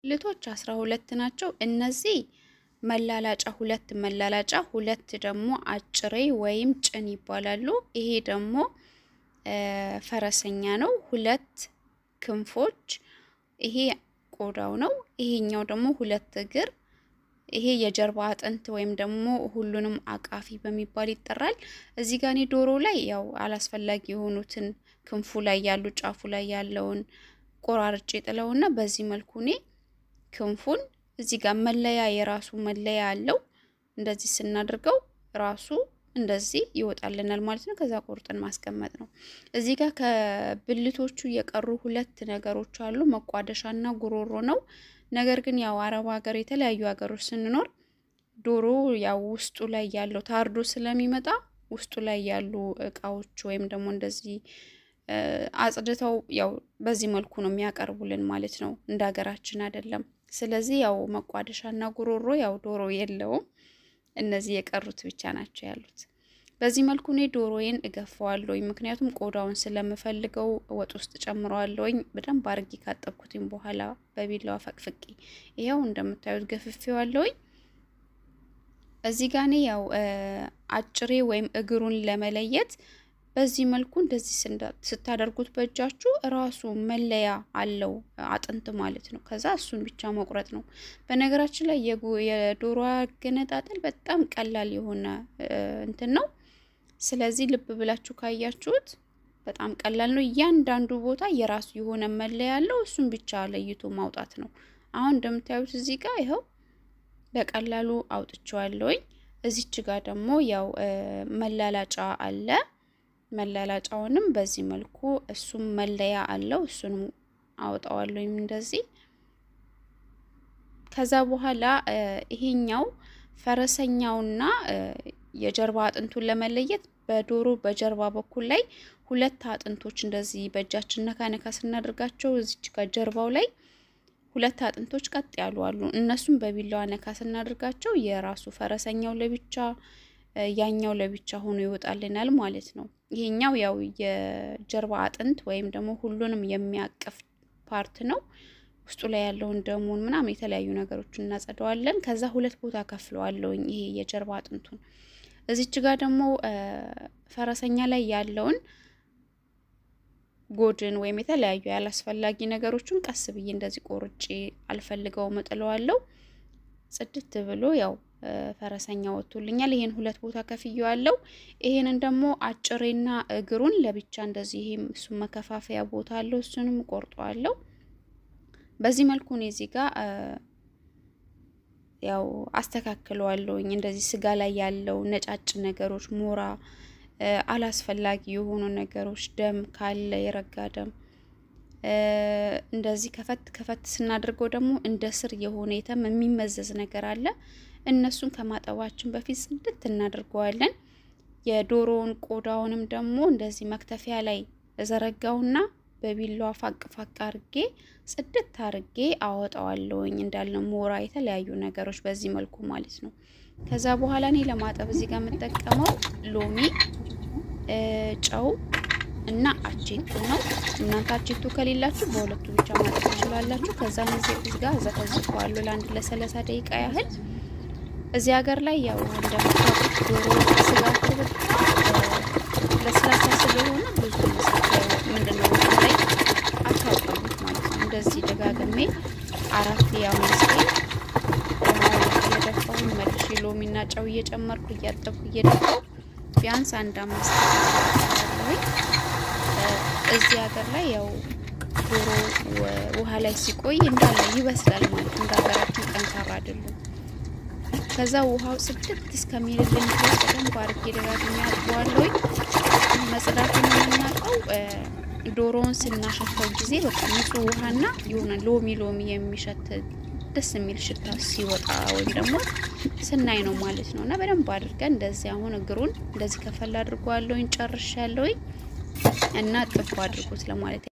ልቶች አስራ ሁለት ናቸው። እነዚህ መላላጫ ሁለት መላላጫ ሁለት ደግሞ አጭሬ ወይም ጭን ይባላሉ። ይሄ ደግሞ ፈረሰኛ ነው። ሁለት ክንፎች፣ ይሄ ቆዳው ነው። ይሄኛው ደግሞ ሁለት እግር፣ ይሄ የጀርባ አጥንት ወይም ደግሞ ሁሉንም አቃፊ በሚባል ይጠራል። እዚህ ጋር እኔ ዶሮ ላይ ያው አላስፈላጊ የሆኑትን ክንፉ ላይ ያሉ ጫፉ ላይ ያለውን ቆራርጬ ጥለውና በዚህ መልኩ እኔ ክንፉን እዚህ ጋር መለያ የራሱ መለያ አለው። እንደዚህ ስናደርገው ራሱ እንደዚህ ይወጣልናል ማለት ነው። ከዛ ቆርጠን ማስቀመጥ ነው። እዚህ ጋር ከብልቶቹ የቀሩ ሁለት ነገሮች አሉ። መቋደሻና ጉሮሮ ነው። ነገር ግን ያው አረብ ሀገር የተለያዩ ሀገሮች ስንኖር ዶሮ ያው ውስጡ ላይ ያለው ታርዶ ስለሚመጣ ውስጡ ላይ ያሉ እቃዎች ወይም ደግሞ እንደዚህ አጽድተው ያው በዚህ መልኩ ነው የሚያቀርቡልን ማለት ነው። እንደ ሀገራችን አይደለም። ስለዚህ ያው መቋደሻና ጉሮሮ ያው ዶሮ የለውም። እነዚህ የቀሩት ብቻ ናቸው ያሉት። በዚህ መልኩ እኔ ዶሮዬን እገፋዋለሁኝ። ምክንያቱም ቆዳውን ስለምፈልገው ወጥ ውስጥ ጨምረዋለሁኝ። በደንብ አርጌ ካጠብኩትኝ በኋላ በቢላዋ ፈቅፍቄ ይኸው እንደምታዩት ገፍፌዋለሁኝ። እዚህ ጋ እኔ ያው አጭሬ ወይም እግሩን ለመለየት በዚህ መልኩ እንደዚህ ስታደርጉት በእጃችሁ እራሱ መለያ አለው አጥንት ማለት ነው። ከዛ እሱን ብቻ መቁረጥ ነው። በነገራችን ላይ የዶሮ አገነጣጠል በጣም ቀላል የሆነ እንትን ነው። ስለዚህ ልብ ብላችሁ ካያችሁት በጣም ቀላል ነው። እያንዳንዱ ቦታ የራሱ የሆነ መለያ አለው። እሱን ብቻ ለይቶ ማውጣት ነው። አሁን እንደምታዩት እዚህ ጋር ይኸው በቀላሉ አውጥቼዋለሁኝ። እዚች ጋር ደግሞ ያው መላላጫ አለ። መላላጫውንም በዚህ መልኩ እሱም መለያ አለው። እሱንም አወጣዋለሁ እንደዚህ። ከዛ በኋላ ይሄኛው ፈረሰኛውና የጀርባ አጥንቱን ለመለየት በዶሮ በጀርባ በኩል ላይ ሁለት አጥንቶች እንደዚህ በእጃችን ነካ ነካ ስናደርጋቸው እዚች ጋር ጀርባው ላይ ሁለት አጥንቶች ቀጥ ያሉ አሉ። እነሱም በቢላዋ ነካ ስናደርጋቸው የራሱ ፈረሰኛው ለብቻ ያኛው ለብቻ ሆኖ ይወጣልናል ማለት ነው። ይሄኛው ያው የጀርባ አጥንት ወይም ደግሞ ሁሉንም የሚያቅፍ ፓርት ነው። ውስጡ ላይ ያለውን ደሙን ምናምን የተለያዩ ነገሮችን እናጸደዋለን። ከዛ ሁለት ቦታ ከፍለዋለሁኝ ይሄ የጀርባ አጥንቱን። እዚች ጋር ደግሞ ፈረሰኛ ላይ ያለውን ጎድን ወይም የተለያዩ ያላስፈላጊ ነገሮችን ቀስ ብዬ እንደዚህ ቆርጬ አልፈልገውም እጥለዋለሁ። ጽድት ብሎ ያው ፈረሰኛ ወጥቶልኛል። ይሄን ሁለት ቦታ ከፍየዋለሁ። ይሄንን ደግሞ አጭሬና እግሩን ለብቻ እንደዚህ ይሄም እሱ መከፋፈያ ቦታ አለው። እሱንም ቆርጠዋለሁ። በዚህ መልኩ ነው እዚህ ጋር ያው አስተካክለዋለሁኝ። እንደዚህ ስጋ ላይ ያለው ነጫጭ ነገሮች፣ ሞራ፣ አላስፈላጊ የሆኑ ነገሮች፣ ደም ካለ የረጋ ደም እንደዚህ ከፈት ከፈት ስናደርገው ደግሞ እንደ ስር የሆነ የተም የሚመዘዝ ነገር አለ። እነሱን ከማጠባችን በፊት ጽድት እናደርገዋለን። የዶሮውን ቆዳውንም ደግሞ እንደዚህ መክተፊያ ላይ እዘረጋውና በቢላዋ ፋቅ ፋቅ አርጌ ጽድት አርጌ አወጣዋለሁኝ። እንዳለ ሞራ፣ የተለያዩ ነገሮች በዚህ መልኩ ማለት ነው። ከዛ በኋላ እኔ ለማጠብ እዚህ ጋር የምጠቀመው ሎሚ፣ ጨው እና አቼቶ ነው። እናንተ አቼቶ ከሌላችሁ በሁለቱ ብቻ ማጠብ ትችላላችሁ። ከዛ እዚህ ጋር ዘፈዝፈዋለሁ ለአንድ ለሰላሳ ደቂቃ ያህል እዚህ ሀገር ላይ ያው እንደምታውቁት ዶሮ ስጋቸው በጣም ለስላሳ ስለሆነ ብዙ ምንድነው ላይ አታውቀሙት ማለት ነው። እንደዚህ ደጋግሜ አራት የአምስት እየደፋሁኝ መልሼ ሎሚና ጨው እየጨመርኩ እያጠብኩ እየደፋሁ ቢያንስ አንድ አምስት ያለሁኝ እዚህ ሀገር ላይ ያው ዶሮ ውሃ ላይ ሲቆይ እንዳለ ይበስላል ማለት እንደ ሀገራችን ጠንካራ አይደሉም። ከዛ ውሃው ጽድት እስከሚልልን ድረስ በደንብ አድርጌ ደጋግሜ አጥበዋለሁኝ። መጽዳቱን የምናውቀው ዶሮውን ስናሸተው ጊዜ በቃ ንጹህ ውሃና የሆነ ሎሚ ሎሚ የሚሸት ደስ የሚል ሽታ ሲወጣ ወይም ደግሞ ስናይ ነው ማለት ነው። እና በደንብ አድርገን እንደዚህ አሁን እግሩን እንደዚህ ከፈል አድርጓለሁኝ ጨርሻለሁኝ እና ጥፍ አድርጉት ለማለት